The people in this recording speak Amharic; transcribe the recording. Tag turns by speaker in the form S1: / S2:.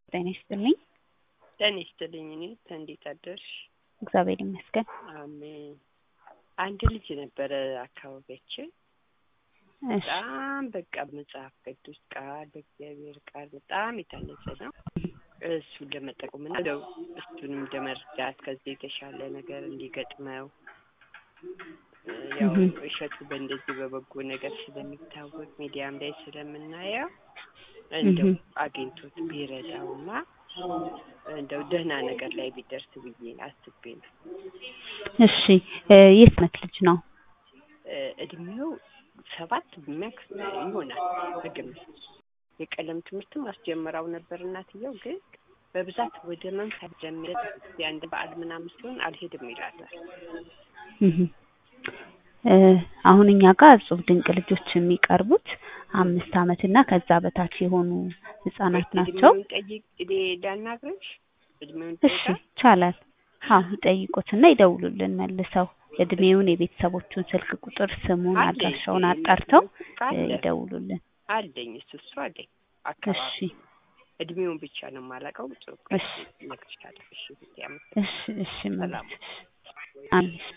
S1: ጤና ይስጥልኝ።
S2: ጤና ይስጥልኝ። እኔ እንዴት አደርሽ?
S1: እግዚአብሔር ይመስገን።
S2: አሜን። አንድ ልጅ ነበረ አካባቢያችን
S1: እሺ
S2: በጣም በቃ መጽሐፍ ቅዱስ ቃል በእግዚአብሔር ቃል በጣም የታነጸ ነው። እሱን ለመጠቆም እና እንደው እሱንም ለመርዳት ከዚህ የተሻለ ነገር እንዲገጥመው እ ያው
S1: እህ
S2: እሸቱ በእንደዚህ በበጎ ነገር ስለሚታወቅ ሚዲያም ላይ ስለምናየው እንደው
S1: እህ
S2: አግኝቶት ቢረዳውና እንደው ደህና ነገር ላይ ቢደርስ ብዬ አስቤ ነው።
S1: እሺ እ የት ዓመት ልጅ ነው?
S2: እ እድሜው ሰባት ሚያክስ ይሆናል በግምት። የቀለም ትምህርትም አስጀምራው ነበር እናትየው፣ ግን በብዛት ወደ መንፈስ ጀምረ የአንድ በዓል ምናምን ሲሆን አልሄድም ይላታል።
S1: እህ እ አሁን እኛ ጋር እጹብ ድንቅ ልጆች የሚቀርቡት አምስት ዓመት እና ከዛ በታች የሆኑ ህጻናት ናቸው።
S2: እድሜውን ጠይቅ እኔ ላናግርሽ እድሜውን
S1: እሺ
S2: ጠይቃ
S1: ይቻላል። አዎ ይጠይቁትና ይደውሉልን መልሰው እድሜውን፣ የቤተሰቦቹን ስልክ ቁጥር፣ ስሙን፣
S2: አለኝ
S1: አድራሻውን አጣርተው እ
S2: አለ
S1: ይደውሉልን።
S2: አለኝ እሱ እሱ አለኝ
S1: እሺ
S2: አካባቢ እድሜውን ብቻ ነው የማላውቀው። ጽሁፍ
S1: እሺ
S2: እነግርሻለሁ። እሺ ብታይ
S1: እሺ እሺ
S2: ሰላም
S1: መልስ አሜን